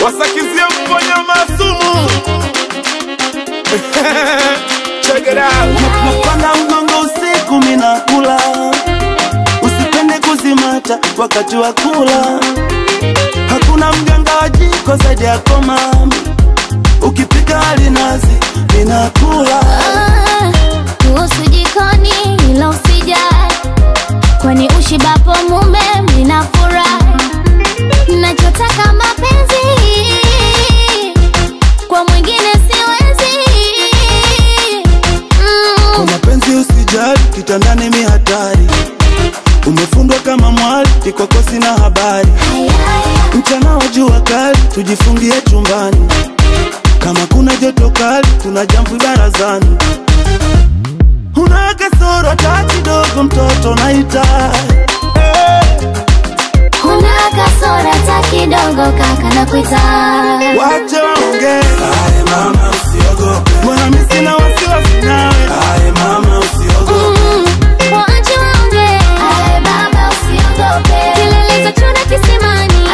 wasakizie mponya masumu check it out napanda mgongo usiku minakula usipende kuzimata wakati wa kula hakuna mganga wa jiko zaidi yako mami ukipika alinazi ninakula Ah, kuhusu jikoni ila usijali, kwani ushibapo mume mnafurahi. Nachotaka mapenzi kwa mwingine siwezi. kwa Mm, mapenzi usijali kitandani mi hatari umefundwa kama mwali ikoko sina habari mchana wa jua kali tujifungie chumbani kama kuna joto kali tuna jamvi barazani una kasoro hata kidogo mtoto naita Huna kasora hata kidogo kaka na kuita wache waongee mbona mi sina wasiwasi nawe Mm, waache waongee. Kilele za chura kisimani.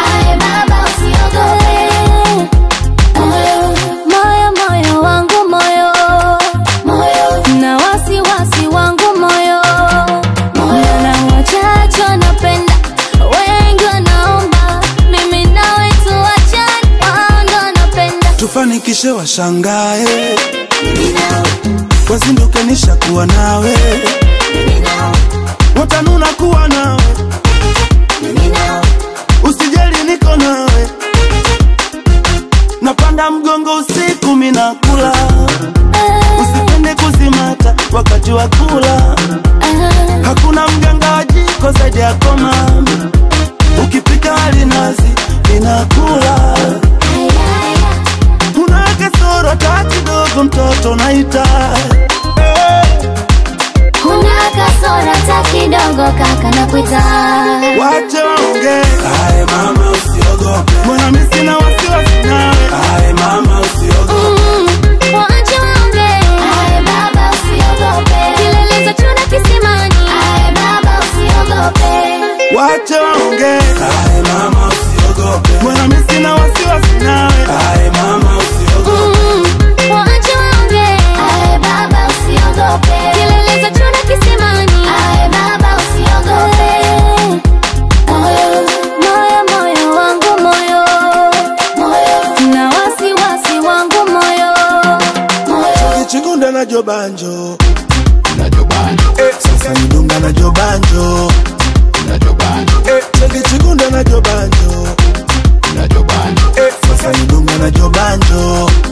Moyo, moyo wangu moyo na wasiwasi wangu moyo na wachache wanapenda wengi wanaomba mimi nawe tuachane wao ndo wanapenda tufanikishe washangae wazinduke nishakuwa nawe watanuna kuwa nawe usijali niko nawe napanda mgongo usiku minakula usipende kuzimata wakati wa kula hakuna mganga wa jiko zaidi yako mami ukipika alinazi ninakula una kasoro hata kidogo mtoto naita Huna kasora hata kidogo kaka na kuita wache waongee mbona mi sina wasiwasi nawe Mm, waache waongee. Kilele za chura kisimani. wache waongee mbona mi sina wasiwasi nawe Mm, waache waongee. Kilele za chura kisimani. Moyo, moyo wangu moyo na wasiwasi wangu moyo kichigunda na jobanjo Eh, sasa nidunga na jobanjo Eh, chekichigunda na jobanjo Eh, sasa nidunga na jobanjo